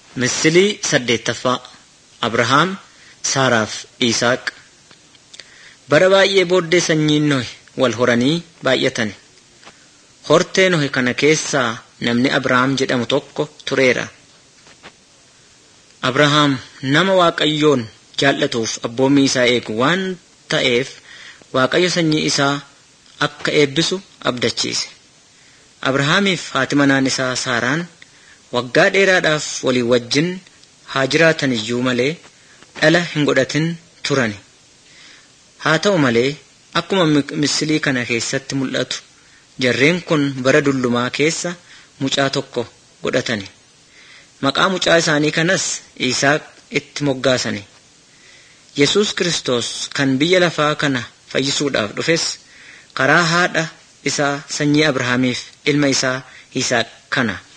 Misilii saddeettaffaa Abrahaam, Saaraaf Isaaq. Bara baay'ee booddee sanyiin Nohi wal horanii baay'atan. Hortee Nohi kana keessaa namni Abrahaam jedhamu tokko tureera. Abrahaam nama Waaqayyoon jaallatuuf abboommii isaa eegu waan ta'eef Waaqayyo sanyii isaa akka eebbisu abdachiise. Abrahaamiif haati manaan isaa Saaraan waggaa dheeraadhaaf walii wajjin haa jiraatan iyyuu malee dhala hin godhatin turani. Haa ta'u malee akkuma misilii kana keessatti mul'atu jarreen kun bara dullumaa keessa mucaa tokko godhatani. Maqaa mucaa isaanii kanas Isaaq itti moggaasani. Yesus Kiristoos kan biyya lafaa kana fayyisuudhaaf dhufes karaa haadha isaa sanyii Abrahaamiif ilma isaa Isaaq kana.